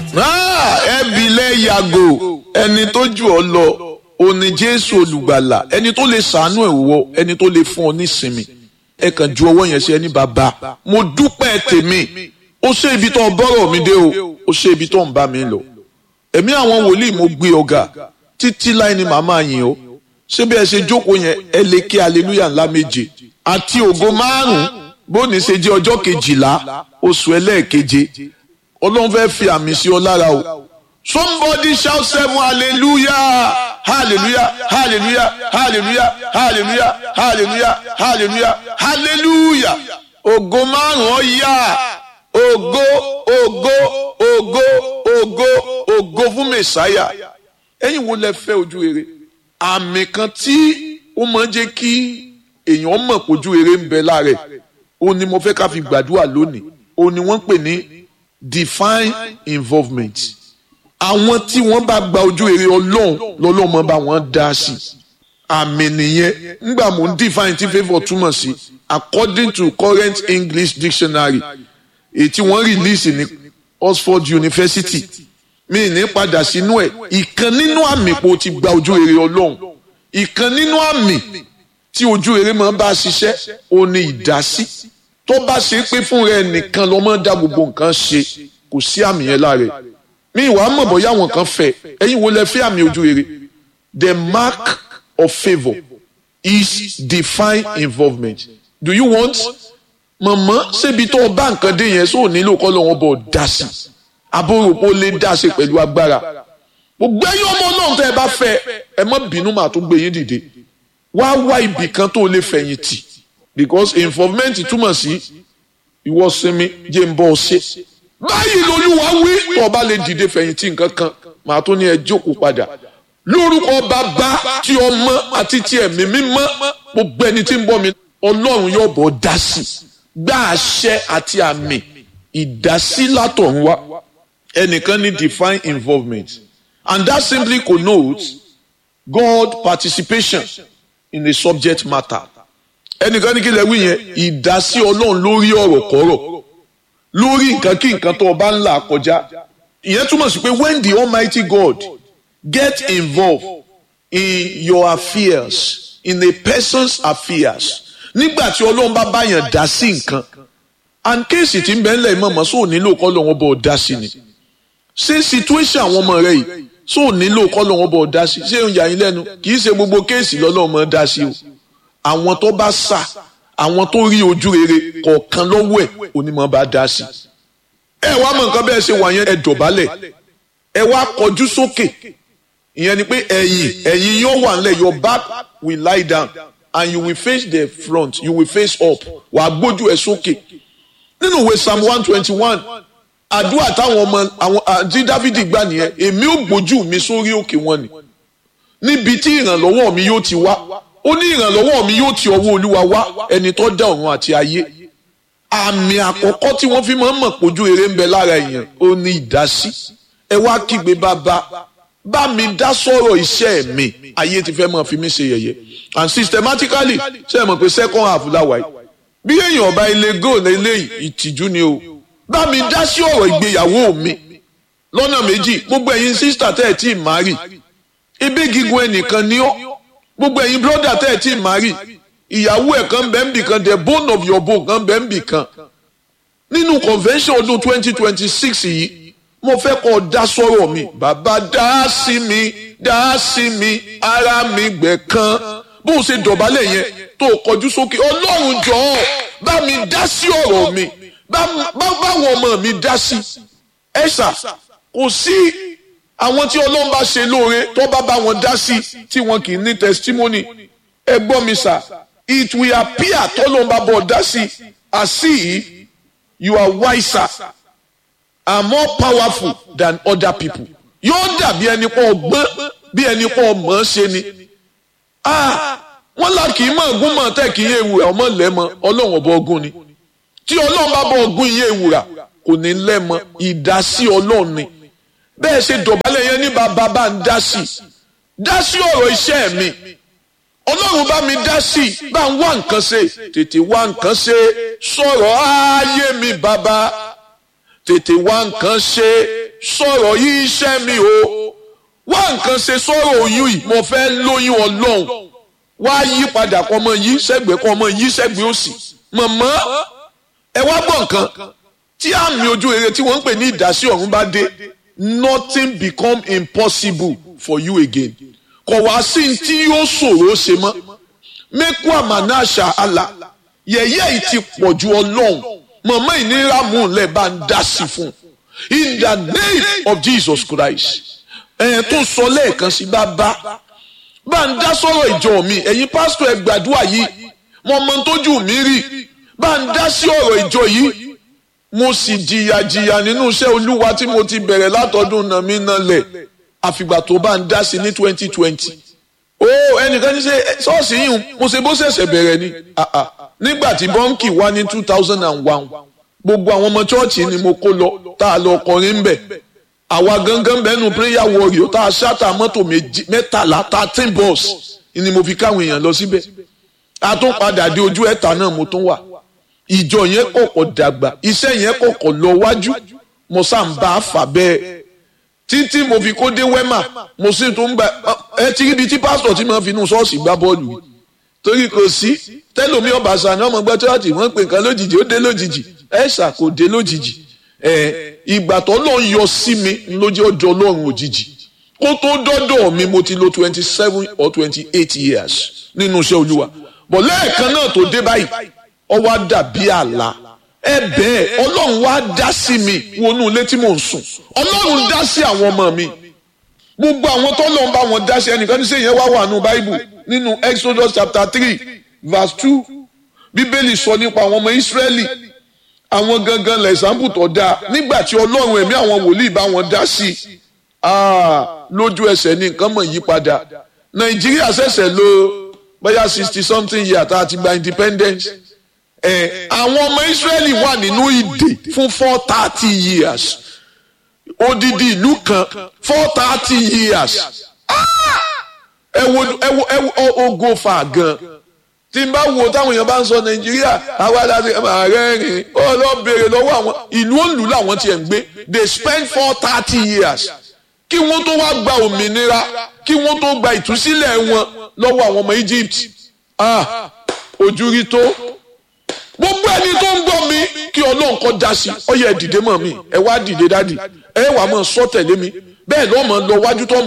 ẹbílẹ̀ yàgò ẹni tó jù ọ lọ òní jésù olùgbàlà ẹni tó lè sàánú ẹ̀ wọ ẹni tó lè fún ọ nísinmi ẹ kàn ju ọwọ́ yẹn sí ẹni bàbá mo dúpẹ́ tèmi ó ṣe ibi tó ń bọ́rọ̀ mi dé o ó ṣe ibi tó ń bá mi lọ ẹ̀mí àwọn wòlíì mo gbé ọ̀gá títí láì ní màmá yín o ṣé bí ẹ ṣe jókòó yẹn ẹ lè kí aleluya ńlá méje àti ògo márùn bóni ṣe jẹ́ ọjọ́ kejìlá oṣù ẹlẹ́ẹ̀keje ọlọ́run fẹ́ fi àmì sí ọ lára o somebody shout seven hallelujah hallelujah hallelujah hallelujah hallelujah hallelujah hallelujah hallelujah ògo márùn ọ yá ògo ògo ògo ògo ògo fún mẹsàáyà ẹ̀yin wo lẹ fẹ́ ojú rere àmì kan tí ó máa ń jẹ́ kí èèyàn mọ̀ pójú rere ń bẹ lára ẹ̀ òun ni mo fẹ́ ká fi gbàdúrà lónìí òun ni wọ́n pè ní divine involvement àwọn tí wọ́n bá gba ojú rere ọlọ́run lọ́lọ́run máa bá wọn dá sí àmì nìyẹn ńgbà mò ń define tí favour túmọ̀ sí according to current English dictionary èyí tí wọ́n release ní Oxford University mi ní padà sínú ẹ̀ ìkan nínú àmì pò ti gba ojú rere ọlọ́run ìkan nínú àmì tí ojú rere máa bá ṣiṣẹ́ ó ní ìdásí tó bá ṣe pé fún rẹ nìkan ló máa dá gbogbo nǹkan ṣe kò sí àmì yẹn lára ẹ̀ mi ìwà mọ̀ bóyá àwọn kan fẹ́ ẹ̀yin wo lẹ fẹ́ àmì ojú rere the mark of favour is divine involvement do you want mọ̀mọ́ ṣébi tó o bá nǹkan dé yẹn sóò nílò kọ́ lọ́wọ́ bọ̀ dá sí abóròpó lè dá sí pẹ̀lú agbára gbogbo ẹ̀yin ọmọ náà tẹ́ ẹ bá fẹ́ ẹ má bínú màá tó gbé yín dìde wá wá ibì kan tó lè fẹ̀yìn tì because involvement túmọ̀ sí ìwọ sinmi jẹ́ ń bọ́ ọ ṣe báyìí lolúwa wí tó o bá lè dìde fẹ̀yìntì nǹkan kan màá tó ní ẹ jókòó padà lórúkọ bàbá tí ọmọ àti tí ẹ̀mí mímọ́ gbogbo ẹni tí ń bọ́ mi ọlọ́run yóò bọ̀ dá sí gbá àṣẹ àti àmì ìdásí látọ̀run wá ẹnìkan ní divine involvement and that simply connotes God participation in the subject matter ẹnìkan ní kí lè wí yẹn ìdásí ọlọ́run lórí ọ̀rọ̀ kọ́rọ̀ lórí nǹkan kí nǹkan tó o bá ń là kọjá ìyẹn túmọ̀ sí pé when the almighty God get involved in your affairs in a person's affairs nígbà tí ọlọ́run bá báyàn dá sí nǹkan and kéèsì tí ń bẹ ńlẹ̀ mọ̀mọ́ sóò nílò kọ́ lọ́wọ́ bọ̀ dá sí ni ṣé situation àwọn ọmọ rẹ yìí sóò nílò kọ́ lọ́wọ́ bọ̀ dá sí ṣé ń yà yín lẹ́nu kì í ṣe gbogbo kéèsì lọ́lọ́run mọ̀ dá sí o àwọn tó bá sà àwọn tó rí ojú rere kọ̀ọ̀kan lọ́wọ́ ẹ̀ onímọ̀ bá dá sí. ẹ wá mọ nǹkan bẹ́ẹ̀ ṣe wà yẹn ẹ dọ̀bálẹ̀ ẹ wá kọjú sókè ìyẹn ni pé ẹ̀yìn ẹ̀yìn yóò wà nílẹ̀ your back will lie down and you will face the front you will face up wà á gbójú ẹ sókè nínú ìwé psalm one twenty one àdúrà táwọn ọmọ àwọn àti dávidi gbà nìyẹn èmi ò gbójú mi sórí òkè wọn ni níbi tí ìrànlọ́wọ́ mi yóò ti wá ó ní ìrànlọ́wọ́ mi yóò ti ọwọ́ olúwa wá ẹni tó dá ọ̀run àti ayé àmì àkọ́kọ́ tí wọ́n fi máa ń mọ̀ pójú eré ń bẹ lára èèyàn ó ní ìdásí ẹ wá kígbe bàbá bá mi dá sọ̀rọ̀ iṣẹ́ mi ayé ti fẹ́ máa fi mí ṣe yẹ̀yẹ́ and systematically ṣe é mọ̀ pé second half láwa yìí bí èèyàn ọba ilé goal eléyìí ìtìjú ni o bá mi dá sí ọ̀rọ̀ ìgbéyàwó mi lọ́nà méjì gbogbo ẹ̀yin sísítà tẹ́ ẹ̀ tí ì má rì ibi gígùn ẹnìkan ni ó gbogbo ẹ̀yin brọ́dà tẹ́ ẹ̀ tí ì má rì ìyàwó ẹ̀ kan bẹ́ẹ̀ bì kan the bone of your bone kan bẹ́ẹ̀ bì kan nínú convention ọdún twenty twenty six yìí mo fẹ́ kọ́ dá sọ́rọ̀ mi bàbá dá sí mi dá sí mi ara mi gbẹ̀ kan bó o ṣe dọ̀bálẹ̀ yẹn tó o kọjú sókè ọlọ́run jọ̀ọ́ bá mi dá sí ọ̀rọ̀ mi báwọn ọmọ mi dá sí ẹ̀ṣà kò sí àwọn tí ọlọ́run bá ṣe lóore tó bá bá wọn dá sí tí wọn kì í ní testimony ẹ gbọ́ mi sà it will appear tọ́lọ́run bá bọ̀ dá sí as if you are wiser and more powerful than other people yóò dàbí ẹni pọ̀ ọgbọ́n bí ẹni pọ̀ mọ̀ ọ́n ṣe ni wọ́n là kì í mọ̀ ọ̀gùn mọ̀ tẹ́ kì í yé ewúrà ọmọ lẹ́mọ ọlọ́run ọba ọgùn ni tí ọlọ́run bá bọ̀ ọgùn yé ewúrà kò ní lẹ́mọ ìdásí ọlọ́run ni bẹ́ẹ̀ ṣe dọ̀bálẹ̀ yẹn ní bàbá bá ń dá sí dá sí ọ̀rọ̀ iṣẹ́ mi ọlọ́run bá mi dá sí bá ń wá nǹkan ṣe tètè wá nǹkan ṣe sọ̀rọ̀ ayé mi bàbá tètè wá nǹkan ṣe sọ̀rọ̀ yìí iṣẹ́ mi o wá nǹkan ṣe sọ̀rọ̀ oyún yìí mo fẹ́ lóyún ọlọ́run wá yí padà kọ́ ọmọ yìí sẹ́gbẹ̀ẹ́ kọ́ ọmọ yìí sẹ́gbẹ̀ẹ́ òsì mọ̀mọ́ ẹ wá gbọ́ nǹkan tí àmì ojú rere tí wọ́n ń pè ní ìdásí ọ̀run bá dé nothing become impossible for you again kò wá sí tí yóò ṣòro ṣe mọ́ mẹ́kú àmàna àṣà àlà yẹ̀yẹ́ yìí ti pọ̀ ju ọlọ́run mọ̀mọ́ ìnira mú un lẹ̀ bá ń dá sí fún un in the name of Jesus Christ ẹ̀yẹn tó sọ lẹ́ẹ̀kan sí bá bá bá ń dá sọ̀rọ̀ ìjọ mi ẹ̀yin pásítọ̀ ẹ gbàdúrà yìí mo mọ tójú mi rí bá ń dá sí ọ̀rọ̀ ìjọ yìí mo sì jìyà jìyà nínú iṣẹ́ olúwa tí mo ti bẹ̀rẹ̀ látọdún náà mi náà lẹ̀ àfìgbà tó bá ń dá sí ní twenty twenty ó ẹnìkan ní ṣe ṣọ́ọ̀ṣì yìí mo ṣe bó ṣẹ̀ṣẹ̀ bẹ̀rẹ̀ ni nígbà tí bọ́ǹkì wá ní two thousand and one gbogbo àwọn ọmọ chọ́ọ̀chì ni mo kó lọ tá a lọ kọrin ń bẹ̀ àwa gangan bẹ́nu prayer warrior tá a ṣáta mọ́tò mẹ́tàlá thirteen bus ni mo fi káwọn èèyàn lọ síbẹ̀ a tún padà dé ojú ẹ̀ta náà mo tún wà ìjọ yẹn kọ̀kọ̀ dàgbà iṣẹ́ yẹn kọ̀kọ̀ lọ wájú mo sá ń bá a fà bẹ́ẹ̀ títí mo fi kó dé wẹ́mà mo sì tún gba ẹ ti ríbi tí pásítọ̀ tí mo fi inú ṣọ́ọ̀ṣì gbá bọ́ọ̀lù yìí torí kò sí tẹ́lómi ọ̀bàṣà ni ọmọ gbọ́ chọ́ọ̀chì wọ́n pè nǹkan lójijì ó dé lójijì ẹ̀ṣà kò dé lójijì ìgbà tó lọ́n yọ sí mi lójú ọjọ́ ọlọ́run òjijì kó tó dọ́dọ̀ mi mo ti lo twenty seven or twenty eight years nínú iṣẹ́ olúwa bọ̀ lẹ́ẹ̀kan náà tó dé báyìí ó wá dàbí àlá ẹ bẹ́ẹ̀ ọlọ́run wá dá sí mi wọnú ilé tí mò ń sùn ọlọ́run dá sí àwọn ọmọ mi gbogbo àwọn tó lọ́n bá wọn dá sí ẹnìkan ní sẹ́yìn wá wà nù báíbù nínú Exodus chapter three verse two bíbélì sọ nípa àwọn ọmọ Ísírẹ́lì àwọn gangan lẹ̀sánpù tó dáa nígbà tí ọlọ́run ẹ̀mí àwọn wòlíì bá wọn dá sí lójú ẹsẹ̀ ní nǹkan mọ̀ yí padà Nàìjíríà ṣẹ̀ṣẹ̀ lò bóyá sixty something year tá a ti gba independence ẹ àwọn ọmọ Israẹli wà nínú ìdè fún four thirty years odidi ìlú kan four thirty years ẹ wo ẹ wo ẹ wo ogo fa gan tí n bá wo táwọn èèyàn bá ń sọ Nàìjíríà àwa láti ààrẹ rìn ó lọ béèrè lọ́wọ́ àwọn ìlú òǹlù làwọn tiẹ̀ ń gbé they spend four thirty years kí wọ́n tó wá gba òmìnira kí wọ́n tó gba ìtúsílẹ̀ wọn lọ́wọ́ àwọn ọmọ Egypt ah ojú rí tó gbogbo ẹni tó ń gbọ́ mi kí ọlọ́run kọ́ da sí ọ yẹ dìde mọ́ mi ẹ wá dìde dádì ẹ wà mọ́ sọ tẹ̀lé mi bẹ́ẹ̀ lọ́mọ lọ wájú tó